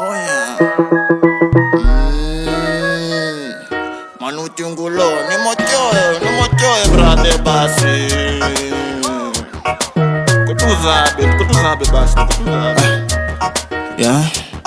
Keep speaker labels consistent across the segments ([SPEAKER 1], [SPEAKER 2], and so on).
[SPEAKER 1] Oh yeah. Mm. Manu chungulo, ni mochoyo, ni mochoyo brother basi. Kutuzabe, kutuzabe basi, kutuzabe.
[SPEAKER 2] yeah.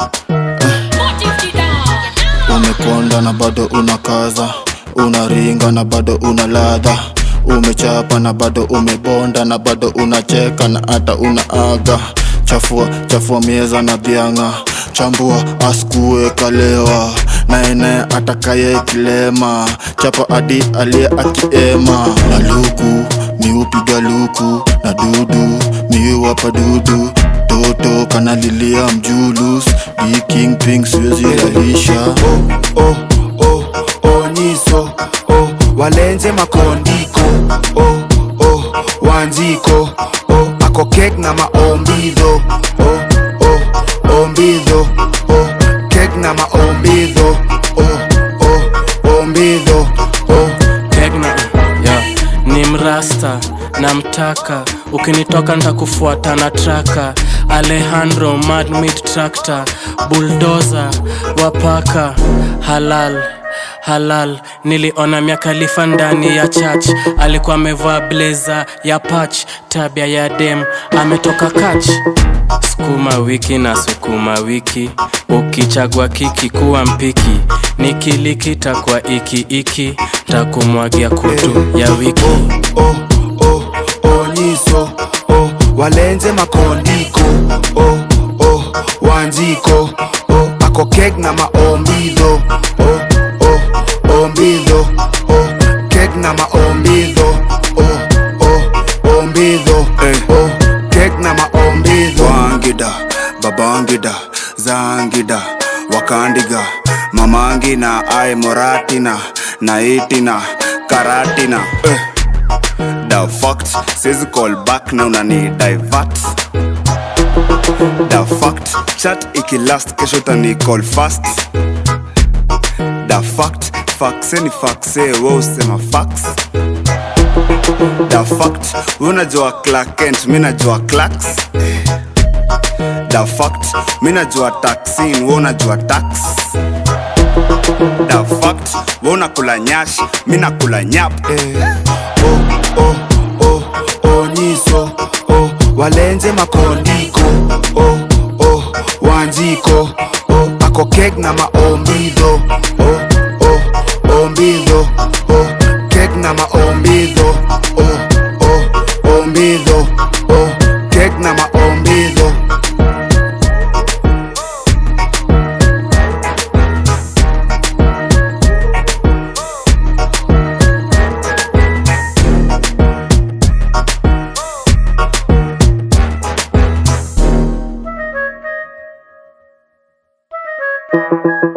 [SPEAKER 2] Umekonda na bado unakaza, unaringa na bado una ladha, umechapa na bado umebonda na bado unacheka na hata unaaga. Chafua chafua mieza na dhianga, chambua askue kalewa, naene atakaye kilema, chapa hadi aliye akiema. Na luku miupiga luku na dudu miuwapa dudu toto kanalilia mjulus di king ping siwezi rahisha
[SPEAKER 3] oh, oh, oh, oh, nyiso oh, walenze makondiko oh, oh, wanziko oh, ako kek na maombidho oh, oh, ombidho oh, kek na maombidho oh, oh, ombidho oh.
[SPEAKER 4] Tegna yeah. ni mrasta namtaka ukinitoka ntakufuata na traka alejandro madmit tractor buldoza wapaka halal halal niliona miakalifa ndani ya church alikuwa amevaa bleza ya pach tabia ya dem ametoka kach sukuma wiki na sukuma wiki ukichagua kiki kuwa mpiki nikilikita kwa iki iki takumwagia kutu ya wiki
[SPEAKER 3] oh, oh, oh, nyiso oh, walenze makondiko oh, oh, wanziko oh, ako kek na maombidho oh, oh, ombidho oh, kek na maombidho oh, oh, ombidho oh, kek na maombidho
[SPEAKER 5] wangida babangida zangida wakandiga mamangina ai moratina naitina karatina eh. the fact says call back na unani divert the fact chat ikilast kesho tani call fast the fact faxe ni faxe we usema fax the fact we unajua Clark Kent mi najua Clarks the fact mi najua taxin we unajua tax the fact we unakula nyash mi nakula nyap
[SPEAKER 3] oh, oh, oh, oh, nyiso oh, walenze makondiko oh, oh, wanziko oh, ako kek na maombidho oh, oh, ombidho oh, kek na maombidho oh, oh, ombidho oh, kek na maombidho
[SPEAKER 6] Thank you.